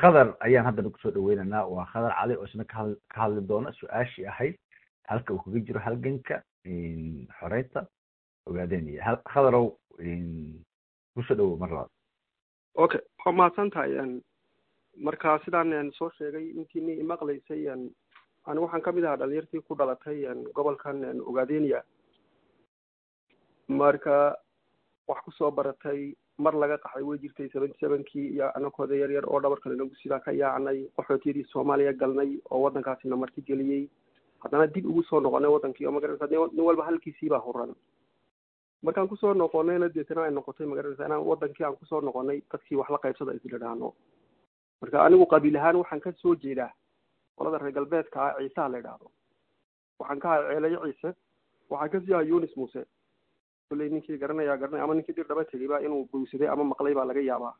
khadar ayaan haddana kusoo dhaweynaynaa waa khadar cali oo isna kahad ka hadli doona su-aashii ahayd halka uu kaga jiro halganka xoreynta ogaadeenaya hal khadarow kusoo dhawow mar labaad okay waa mahadsan tahay marka sidaan soo sheegay intiini imaqlaysay anigu waxaan kamid ahaa dhalinyartii ku dhalatay gobolkan ogaadenia marka wax kusoo baratay mar laga qaxday way jirtay seventy sevenkii iyo anakooda yar yar oo dhabarkale nagu sidaa ka yaacnay qaxootiyadii soomaaliya galnay oo waddankaasina marti geliyey haddana dib ugu soo noqonay waddankii oo magaranaysa nin walba halkiisiibaa huran markaan kusoo noqonayna deetana ay noqotay magaranaysa inaan waddankii aan kusoo noqonay dadkii wax la qaybsada isla dhaano marka anigu qabiil ahaan waxaan ka soo jeedaa qolada reer galbeedka ah ciisaha la idhaahdo waxaan ka ahay ceelayo ciise waxaan kasii ahay yunis muuse kulley ninkii garanaya garanaya ama ninkii dir dhaba tegayba inuu bowsaday ama maqlay baa laga yaabaa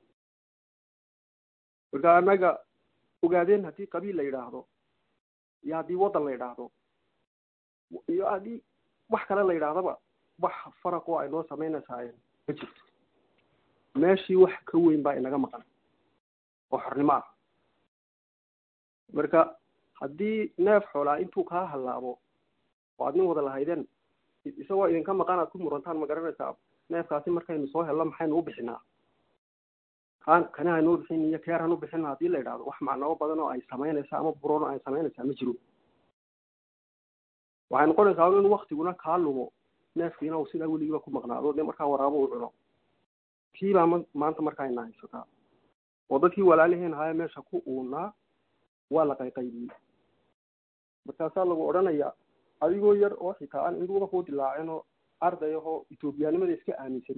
marka annaga ogaadeen haddii qabiil la yidhaahdo iyo haddii waddan la yidhaahdo iyo haddii wax kale la yidhaahdaba wax faraq oo ay noo samaynaysaa ma jirto meeshii wax ka weyn baa inaga maqan oo xornimo ah marka haddii neef xoolaa intuu kaa hallaabo oo aad nin wada lahaydeen isagoo idinka maqan aad ku murantaan ma garanaysaa neefkaasi markaynu soo helno maxaynu u bixinaa kaan kani haynuu bixin iyo keer hanu bixin haddii la yidhahdo wax macnabo badan oo ay samaynaysaa ama buroon oo ay samaynaysaa ma jiro waxay noqonaysaa in waktiguna kaa lumo neefkiina uu sidaa weligiiba ku maqnaado dee markaa waraabo uu cuno kiibaa ma maanta markaa ina haysataa oo dadkii walaaliheen ahaye meesha ku uunaa waa la qayqaybiyey markaasaa lagu odhanayaa adigoo yar oo xitaa aan indhuuba kuu dilaacin oo arday ahoo etoobiyaanimada iska aaminsan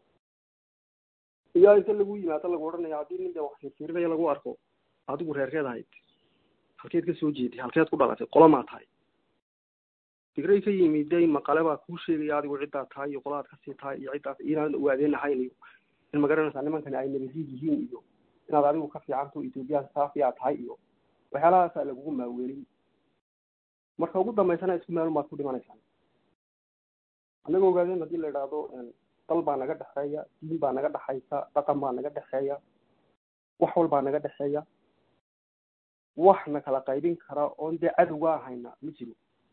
iyaa inta lagu yimaado lagu odhanaya haddii nin dee wax firfirinaya lagu arko adigu reerkeed ahayd halkeed ka soo jeeday halkeed ku dhalatay qolomaa tahay digray ka yimiday maqale baa kuu sheegaya adigu ciddaa tahay iyo qoladaad kasii tahay iyo ciddaas inaan ogaadeen ahayn iyo in magaranaysaa nimankani ay nabadiid yihiin iyo inaad adigu ka fiicanto ethoobiyan saafiyaa tahay iyo waxyaalahaasaa lagugu maaweelin marka ugu dambaysana isku meel baad ku dhimanaysaan annaga ogaadeen haddii la idhaahdo dal baa naga dhexeeya diin baa naga dhexaysa dhaqan baa naga dhexeeya wax walbaa naga dhexeeya wax na kala qaybin kara oon dee cadowga ahayna ma jiro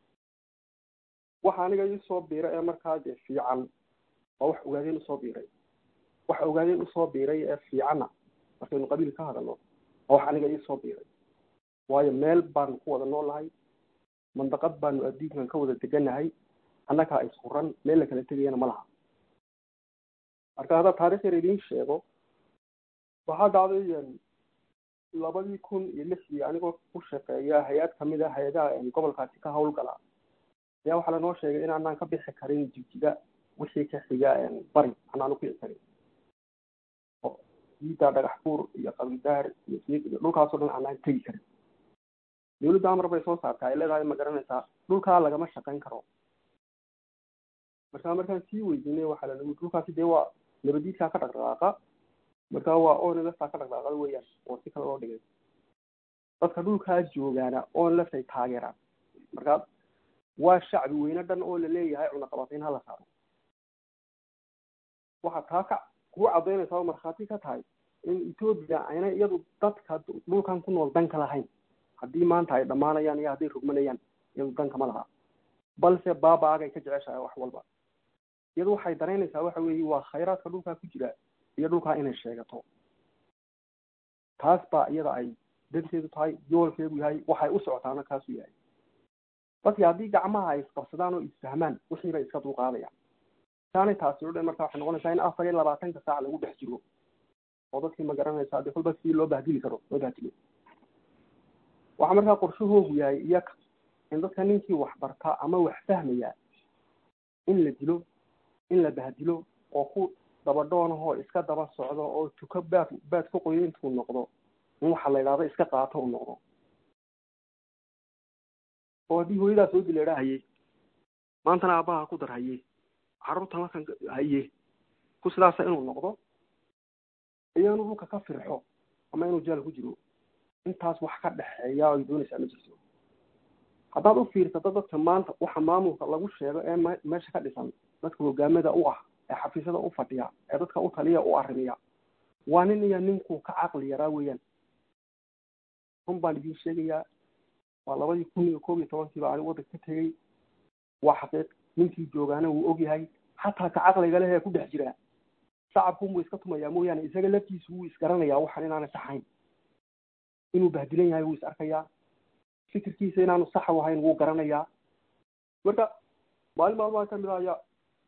waxa aniga iisoo biira ee markaa dee fiican waa wax ogaadeen usoo biiray waxa ogaadeen usoo biiray ee fiicanna markaynu qabiil ka hadalno waa wax aniga iisoo biiray waayo meel baanu ku wada noolahay mandaqad baanu adduunkan ka wada deganahay annagaa ishuran meel la kala tegayana ma laha marka haddaa taarikh yar idiin sheego waxaa dhacday labadii kun iyo lixdii anigoo ku shaqeeya hay-ad kamid a hay-adaha gobolkaasi ka hawlgala ayaa waxaa lanoo sheegay inaanaan ka bixi karin jigjiga wixii ka xiga bari anaanu kici karin oo diida dhagax buur iyo qabidaar iyo siig iyo dhulkaasoo dhan aanaan tegi karin dawladda amar bay soo saartaa ay leedahay ma garanaysaa dhulkaa lagama shaqayn karo markaa markaan sii weydiinay waxaa lalagu dhulkaasi dee waa nabadiidkaa ka dhaqdhaqaaqa markaa waa onleftaa ka dhaqdhaqaaqada weeyaan oo si kale loo dhigay dadka dhulkaa joogaana onleftay taageeraan markaa waa shacbi weyne dhan oo laleeyahay cunaqabatayn hala saaro waxaa taa ka kuu cadaynaysaa oo markhaati ka tahay in etoobiya ayna iyadu dadka dhulkan ku nool danka lahayn haddii maanta ay dhammaanayaan iyo hadday rugmanayaan iyadu danka ma laha balse baaba-agay ka jeceshahay wax walba iyadu waxay daraynaysaa waxa weeye waa khayraadka dhulkaa ku jira iyo dhulkaa inay sheegato taas baa iyada ay danteedu tahay yoolkeedu yahay waxay u socotaana kaasu yahay dadki haddii gacmaha ay isqabsadaan oo isfahmaan wixii bay iska dulqaadayaan saanay taasi o dhan marka waxay noqonaysaa in afar iyo labaatanka saac lagu dhex jiro oo dadkii ma garanaysaa dee kolba sidii loo bahdili karo loo bahdilo waxaa markaa qorshahoogu yahay iyaka in dadka ninkii wax barta ama wax fahmaya in la dilo in la bahdilo oo ku dabadhoonahoo iska daba socdo oo tuko baad baad ka qoyo intuu noqdo in waxa la idhahdo iska qaato u noqdo oo haddii hooyadaa soo dileedha haye maantana aabbaha ku dar haye carruurta markan haye ku sidaasa inuu noqdo iyo inuu dhulka ka firxo ama inuu jaal ku jiro intaas wax ka dhexeeya ay doonaysaa ma jirto haddaad u fiirsato dadka maanta waxa maamulka lagu sheego ee m meesha ka dhisan dadka hogaamada u ah ee xafiisyada u fadhiya ee dadka u taliya u arrimiya waa nin iyo ninkuu ka caqli yaraa weeyaan run baan idiin sheegayaa waa labadii kun iyo koob iyo tobankiiba anigu waddanka ka tegey waa xaqiiq ninkii joogaana wuu ogyahay xataa ka caqliga leh ee ku dhex jiraa shacabkunbuu iska tumayaa mooyaane isaga laftiisu wuu isgaranayaa waxaan inaana saxayn inuu bahdilan yahay wuu is arkayaa fikirkiisa inaanu sax u ahayn wuu garanayaa marka maalin maalmaha kamid ah ayaa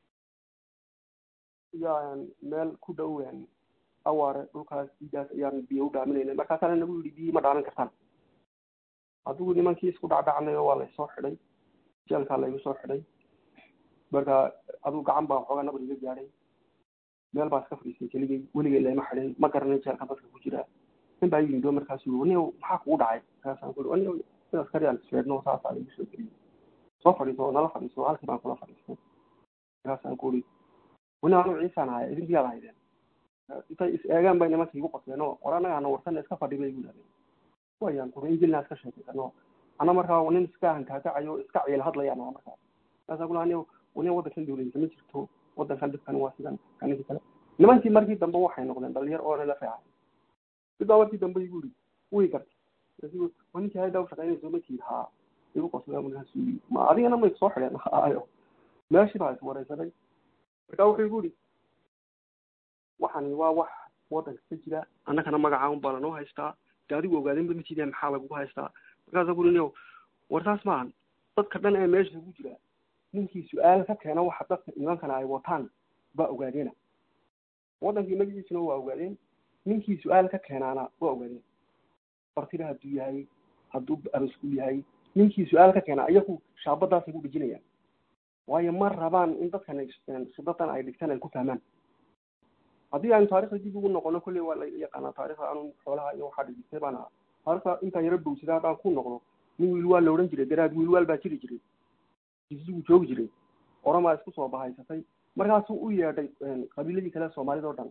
yaa meel ku dhow awaare dhulkaas diidaas ayaan biyo u dhaaminaynay markaasaana nagu yidhi biyi ma dhaamin kartaan adigu nimankii isku dhacdhacnay oo waa laysoo xidhay jeelkaa laygu soo xidhay marka adigu gacan baa waxoogaa nabar iga gaadhay meel baa iska fadhiistay keligay weligay layma xidhin ma garanay jeelka dadka ku jira nin baa yimid markaas yii waniyow maxaa kugu dhacay markaasaan ku waniyow in askari aan isfeedhno saasaa lagu soo geliyay soo fadhiiso nala fadhiiso halkii baan kula fadhiistay markaasaan ku uri wani anu ciisaan haya idinkiyaad haydeen intay is eegaan bay nimanka igu qosleen oo war annagaana warsan iska fadhi bay igu yidhahdeen wayaan kuri injilnaa iska sheekaysano ana markaa nin iska hankaakacayo iska ciil hadlayaan aa markaa markaasaan kula aniyo wani waddankan dowladisa ma jirto waddankan dhibkan waa sidan kaninki kale nimankii markii dambe waxay noqdeen dhalinyar oo nala feecay midbaa markii dambe igu yidhi way gartay ninkii haydaa u shaqaynayso ma tiid haa igu qosla markaasuu yidhi ma adigana may soo xidheen ayo meeshii baa iswaraysanay markaa wuxuu igu yidhi waxani waa wax waddanka ka jira annagana magacaa un baa lanoo haystaa de adigu ogaadinba ma jideen maxaa lagugu haystaa markaasa kuri nio war taas maahan dadka dhan ee meesha ku jira ninkii su-aal ka keena waxa dadka nimankana ay wataan baa ogaadeena waddankii magaciisuna waa ogaadeen ninkii su-aal ka keenaana waa ogaadeen bartida hadduu yahay hadduu abasku yahay ninkii su-aal ka keena iyagu shaabadaasay ku dhejinayaan waayo ma rabaan in dadkan shidadan ay dhigtaan ay ku fahmaan haddii aynu taarikhda dib ugu noqono kolley waa la yaqaanaa taarikhda anu xoolaha iyo waxaa dhigtay baan ahaa taarikhda intaan yaro bowsada haddaan ku noqdo nin wiilwaal la odhan jiray daraad wiilwaal baa jiri jiray jisigu joogi jiray oramaa isku soo bahaysatay markaasuu u yeedhay qabiiladii kale soomaalida oo dhan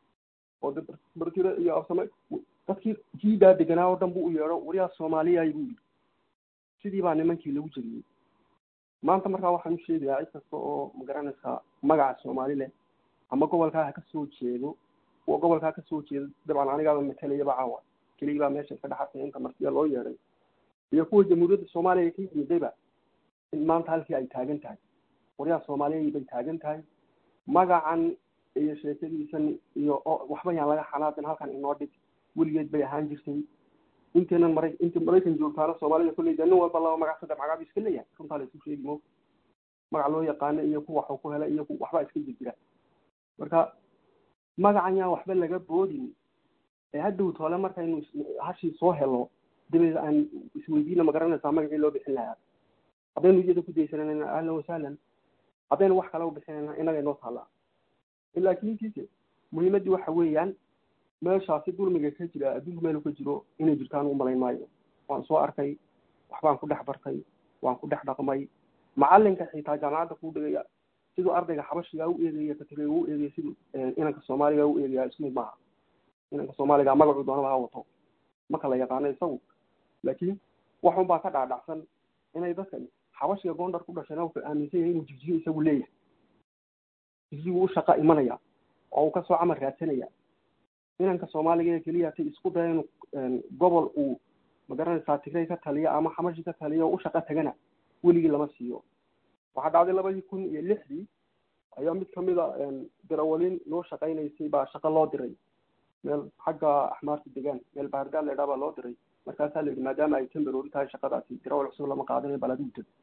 oo de bartire iyo afsame dadkii jiidaa deganaa oo dhan buu u yeedho waryaa soomaaliyaay buu yidhi sidii baa nimankii lagu jebiyey maanta markaa waxaan u sheegayaa cid kasta oo magaranaysaa magaca soomaali leh ama gobolkaa ha ka soo jeedo kuwa gobolkaa ka soo jeedo dabcan anigaaba matalayaba caawa keligii baa meesha iska dhexartay inta martiya loo yeedhay iyo kuwa jamhuuriyadda soomaaliya ka yimidayba in maanta halkii ay taagan tahay waryaa soomaaliya bay taagan tahay magacan iyo sheekadiisan iyo waxba yaan laga xanaaqin halkan inoo dhig weligeed bay ahaan jirtay inteenan mara inta maraykan joogtaana soomaalida kolley de nin walba laba magac saddex magac bu iska leeyahay runtaa la isu sheegi mo magac loo yaqaano iyo ku waxuu ku helay iyo ku waxbaa iska jirjira marka magacan yaan waxba laga boodin ee hadhow toole markaynu hashii soo helo dabeed aan isweydiina ma garanaysaa magacii loo bixin lahaa haddaynu iyada ku daysananayna ahlan wasahlan haddaynu wax kale u bixinayna innaga inoo taallaa laakiintiise muhiimaddii waxa weeyaan meeshaasi dulmiga ka jira adduunku meelu ka jiro inay jirtaan u malayn maayo waan soo arkay waxbaan ku dhex bartay waan ku dhex dhaqmay macalinka xitaa jaamacadda kuu dhigaya siduu ardayga xabashiga u eegaya katire u eegaya siduu inanka soomaaliga u eegaya isku mid maaha inanka soomaaliga magacuu doonaba ha wato ma kala yaqaano isagu laakiin waxun baa ka dhaadhacsan inay dadkan xabashiga goondar ku dhashayna wuxuu aaminsan yahay inuu jigjigo isagu leeyahay jigjigu u shaqa imanaya oo uu kasoo camal raadsanaya inanka soomaaliga ee keliya tay isku daya inuu gobol uu magaranaysaa tigray ka taliya ama xamashi ka taliya oo u shaqa tagana weligii lama siiyo waxaa dhacday labadii kun iyo lixdii ayaa mid kamid a dirawalin loo shaqaynaysay baa shaqo loo diray meel xagga axmaarta degaan meel bahardaal la idhaa baa loo diray markaasaa la yidhi maadaama ay temberoori tahay shaqadaasi dirawal cusub lama qaadanayo bal adigu tag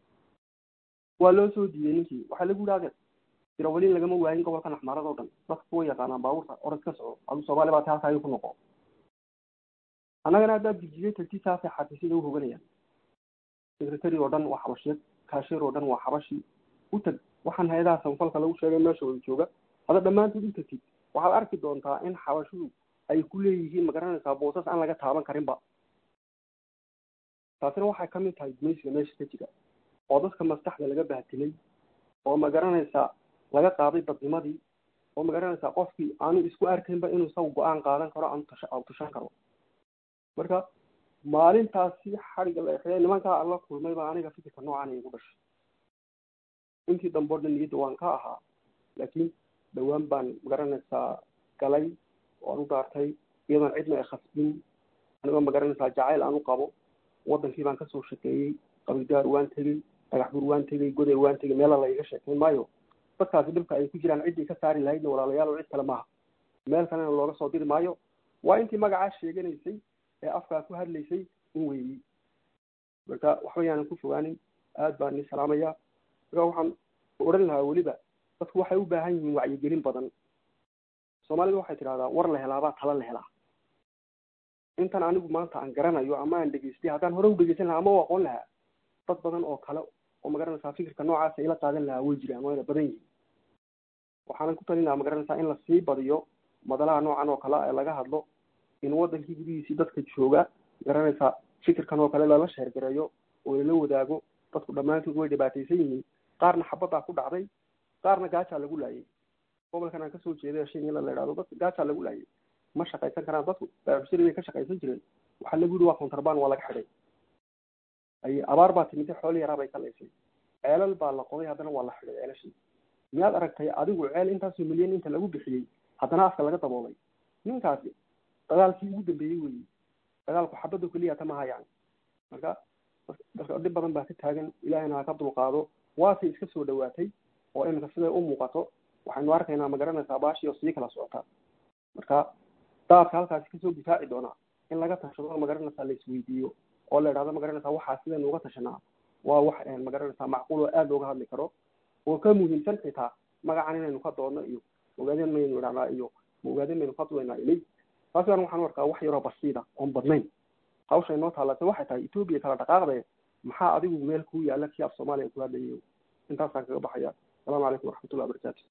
waa loo soo diiday ninkii waxaa lagu yidhahdeen dirawalin lagama waayin gobolkan axmaarada o dhan dadka kuwa yaqaanaan baabuurta orod ka soco adu soomaali baa ta halkaa ku noqo annagana haddaad jijiyay tagti saasay xafiisyada u hoganayaan secretary oo dhan waa xabashiyeed kaasheer oo dhan waa xabashi u tag waxaan hay-adaha sanfalka lagu sheegay meesha wada jooga hada dhammaantood u tagtid waxaad arki doontaa in xabashidu ay ku leeyihiin magaranaysaa boosas aan laga taaban karinba taasina waxay kamid tahay gumaysiga meesha ka jira oo dadka maskaxda laga bahtilay oo magaranaysaa laga qaaday dadnimadii oo magaranaysaa qofkii aanu isku arkaynba inuu isagu go-aan qaadan karo aanu tasha tushan karo marka maalintaasi xadhigga la exeey nimankaa aan la kulmay baa aniga fikirka noocan igu dhashay intii dambe o dhan niyadda waan ka ahaa laakiin dhawaan baan magaranaysaa galay oo aan u daartay iyadoon cidna ay khasbin anigoo magaranaysaa jacayl aan u qabo wadankii baan kasoo shaqeeyey qabidaar waan tegey dhagax bur waan tegey goday waan tegey meela laiga sheekayn maayo dadkaasi dhibka ay ku jiraan ciddii ka saari lahaydna walaalayaal oo cid kale maaha meel kalena looga soo diri maayo waa intii magacaa sheeganaysay ee afkaa ku hadlaysay in weeyey marka waxba yaanan ku fogaanin aad baan ni salaamaya marka waxaan odhan lahaa weliba dadku waxay u baahan yihiin wacyigelin badan soomaalida waxay tidhahdaa war la helaabaa tala la helaa intan anigu maanta aan garanayo ama aan dhegeystay haddaan hore u dhegeysan lahaa ama u aqoon lahaa dad badan oo kale oo magaranaysaa fikirka noocaasa ila qaadan lahaa way jiraan wayna badan yihiin waxaanan ku talin lahaa magaranaysaa in lasii badiyo madalaha noocan oo kale ee laga hadlo in wadankii gudihiisii dadka jooga garanaysaa fikirkan oo kale lala sheergareeyo oo lala wadaago dadku dhammaantood way dhibaataysan yihiin qaarna xabaddaa ku dhacday qaarna gaajaa lagu laayay gobolkan aan kasoo jeeday shinyala la idhahdo dadka gaajaa lagu laayay ma shaqaysan karaan dadku baaxusiri bay ka shaqaysan jireen waxaa lagu yidhi waa contraband waa laga xidhay ay abaar baa timid xooli yaraa bay ka laysay ceelal baa la qoday haddana waa la xidhay ceelashii miyaad aragtay adigu ceel intaasoo milyan inta lagu bixiyey haddana afka laga daboolay ninkaasi dagaalkii ugu dambeeyey weyi dagaalku xabadda keliya tama hayaan marka dadka dhib badan baa ka taagan ilaahayna ha ka dulqaado waase iska soo dhawaatay oo iminka siday u muuqato waxaynu arkaynaa magaranaysaa baashii oo sii kala socota marka daadka halkaasi kasoo difaaci doonaa in laga tashado magaranaysaa la isweydiiyo oo la idhahdo magaranaysaa waxaa sidaynu uga tashanaa waa wax magaranaysaa macquul oo aada looga hadli karo oo ka muhiimsan xitaa magacan inaynu ka doodno iyo ogaadeen maynu idhahnaa iyo ogaadeen maynu ka duwaynaa ilay taasi an waxaan arkaa wax yaroo basiida oon badnayn hawsha inoo taallatay waxay tahay etoobiya kala dhaqaaqde maxaa adigu meel kuu yaalla kii af soomaaliya ku hadlayayo intaasaan kaga baxaya asalaamu calaykum waraxmatullahi wabarakaatu